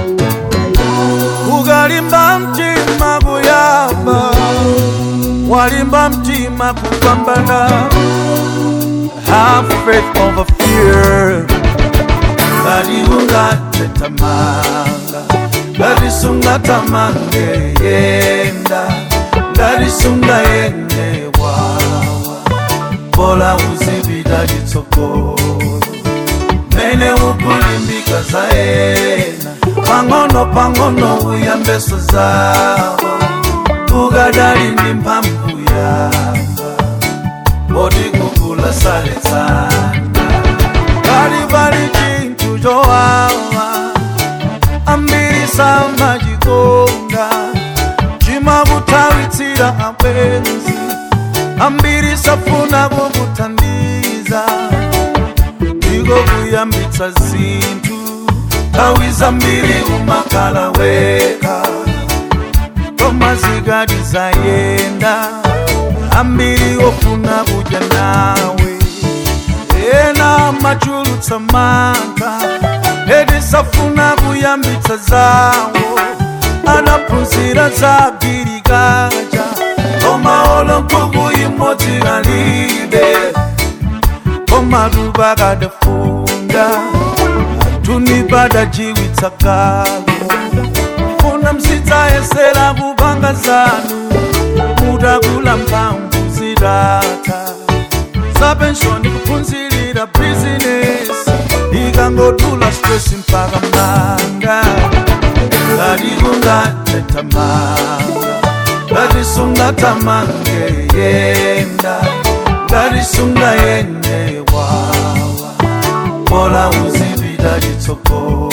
ukalimba mtima kuyamba walimba mtima kupambana have faith over fear ngati ungatetamanga ngati sungatamanga yenda ngati sungayende wawa bola uzipita chitsogolo mene ukulimbika zaena pang'ono pang'ono uyambeso zawo ukadali ndi mphamvu yanga bodi kukula saletsana kali pali chinthu chowawa ambiri samachikonda chimakutawitsira abwenzi ambiri safuna kukuthandiza ndiko kuyambitsa zinthu nthawi zambiri umakhala weka koma zikati zayenda ambiri ofuna kudya nawe ena machulutsa mantha eti safuna kuyambitsa zawo anaphunzira za girikaja koma olo nkhuku imodzi kalibe koma tupakadafunda tunipada kalo funa msidzayesera kupanga zanu mutakula mphamvu zitata zapenshoni kuphunzirira bizinesi ikangotula stress mpaka manga ngati kungatetamanga ngati sungatamange yenda ngati sungayende wawa bola uzipita chitsogolo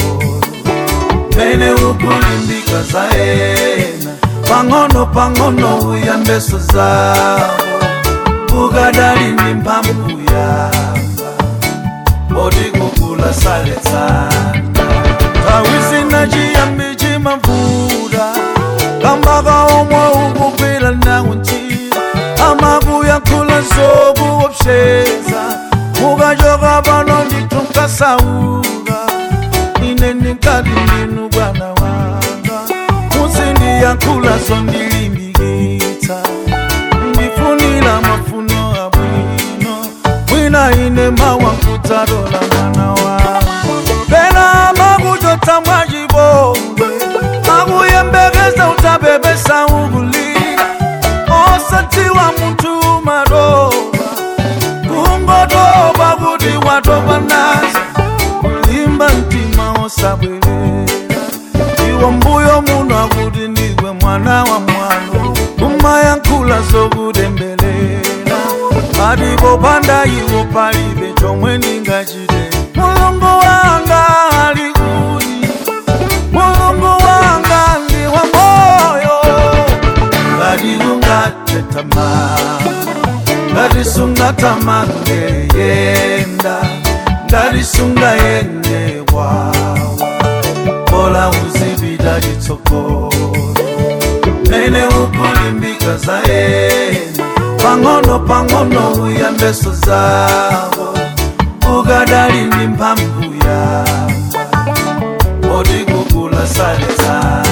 mene ukulimbika zaena pang'ono pang'ono uyambeso zawo ukadali ndi mphamvu yanga bodi kukula saletsana nthawi zina chiyambi chimavuta kambaka omwe ukugwira nawo ntchito amakuyankhula zokuopseza mukachoka pano ndithu nkasauka ine ndikati ndinu bwana wanga muzindiyankhula zondilimbikitsa ndifunira mafuno abwino mwina ine mawankudzatola mwana wanga pena makuchotsa mwachipongwe makuyembekeza utabebesa ukulira osadziwa munthu madoba kungotoba kuti watopa nazo kulimba mtima osabwerera iwo mbuyo muno akuti ndiwe mwana wa mwano kumayankhula zokutembelela patipo panda iwo palibe chomwe ndingachite mulungu wanga ali kuti mulungu wanga ndi wa moyo ngati ungatetamanga ngati sungatamange yenda ngati sungayende wawa bola uzipita chitsogolo mene ukulimbika zaena pang'ono pang'ono uyambeso zawo ukadali ndi mphamvu yanga bodi kukula saletsana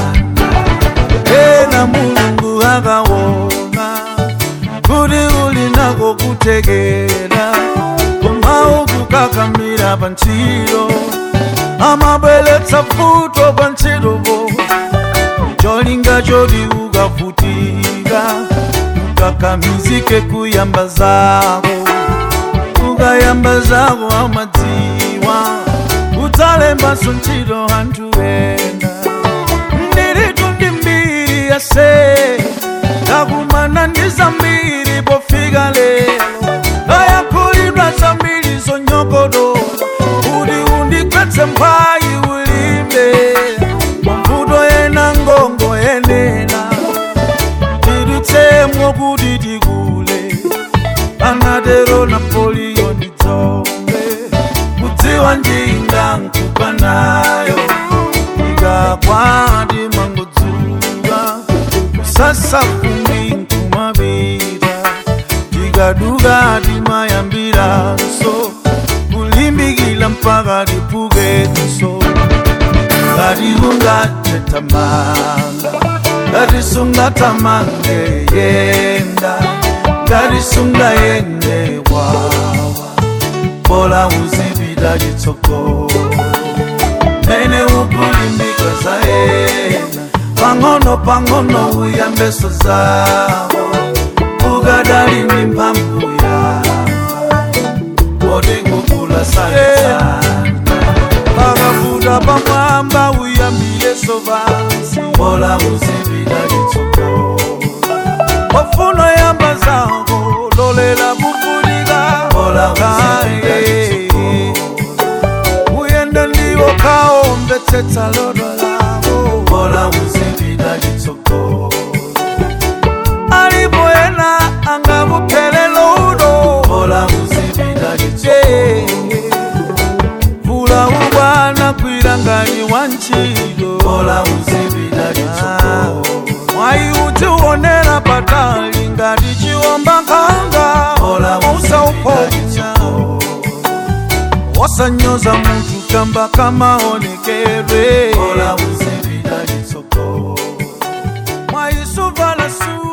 ena mulungu akaona kuti uli nako kutekera koma ukukakamira pa ntchito amabweretsa futo pa ntchitopo cholinga choti ukavutika ukakamizike kuyamba zako ukayamba zako amadziwa udzalembanso ntchito anthu ena ndilitu ndi mbiri yase ndakumana ndi zambiri pofika lero ndayankhulidwa zambiri zonyogodola kuti undigwetse mphayi ulimbe mavuto ena ngongo yenena tidutsemwo kuti tikule anatero napoliyo ndidzombe kudziwa njinga nkupa nayo ikakwati mangodzuka kusasa fumbi nkumapita tikaduka timayambiranso kulimbikila mpaka tipukenso ngati unga sungatetamanga ngati sungatamanga yenda ngati sungayende wawa bola uzipita chitsogolo mene ukulimbika zayena pang'ono pang'ono uyambeso zawo ukadali ndi mphamvu yamba poti kukula sanisana pakafuta pamwamba uyambileso vansi bola uzipita chitsogolo ofuno yamba zako lolela kufunika bola uzipita chitsogolo uyenda ndiwo kaomvetsetsa lodo lavo bola uzipita chitsogolo alipo ena angakuphelelo uno bola uzipita chitsogolo vula ubwana kwilangani wa ntchito bola uzipita chitsogolo mwayi uti uonera patali ngati chiwomba nkhanga bola usauponya wasanyoza munthu kamba kamaonekedwe bola uzipita chitsogolo mwayisuvala su